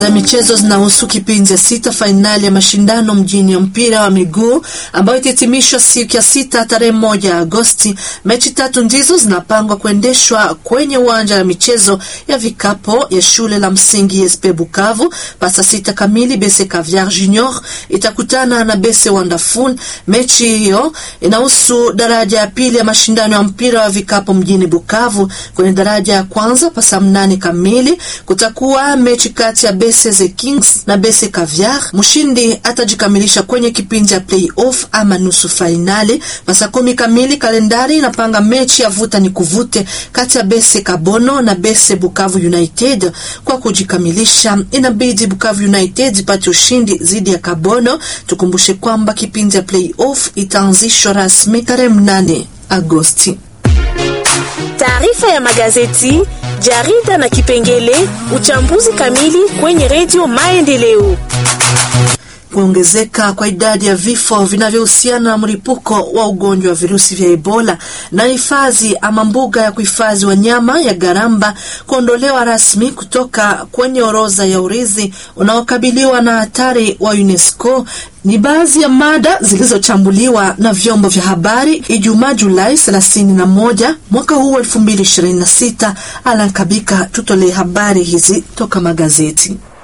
za michezo zinahusu kipindi ya sita fainali ya mashindano mjini ya mpira wa miguu ambayo itahitimishwa siku ya sita tarehe moja Agosti. Mechi tatu ndizo zinapangwa kuendeshwa kwenye uwanja wa michezo ya vikapo ya shule la msingi SP Bukavu. Pasa sita kamili Bese Caviar Junior itakutana na Bese Wonderful. Mechi hiyo inahusu daraja ya pili ya mashindano ya mpira wa vikapo mjini Bukavu. Kwenye daraja ya kwanza pasa mnane kamili kutakuwa mechi kati ya Bese The Kings na Bese Caviar. Mshindi atajikamilisha kwenye kipindi cha playoff ama nusu fainali. Masaa kumi kamili kalendari inapanga mechi ya vuta ni kuvute kati ya Bese Kabono na Bese Bukavu United. Kwa kujikamilisha, inabidi Bukavu United ipate ushindi dhidi ya Kabono. Tukumbushe kwamba kipindi cha playoff itaanzishwa rasmi tarehe mnane Agosti. Taarifa ya magazeti, jarida na kipengele uchambuzi kamili kwenye redio Maendeleo. Kuongezeka kwa idadi ya vifo vinavyohusiana na mlipuko wa ugonjwa wa virusi vya Ebola na hifadhi ama mbuga ya kuhifadhi wanyama ya Garamba kuondolewa rasmi kutoka kwenye orodha ya urithi unaokabiliwa na hatari wa UNESCO ni baadhi ya mada zilizochambuliwa na vyombo vya habari Ijumaa Julai 31 mwaka huu 2026. Alan Kabika tutolee habari hizi toka magazeti.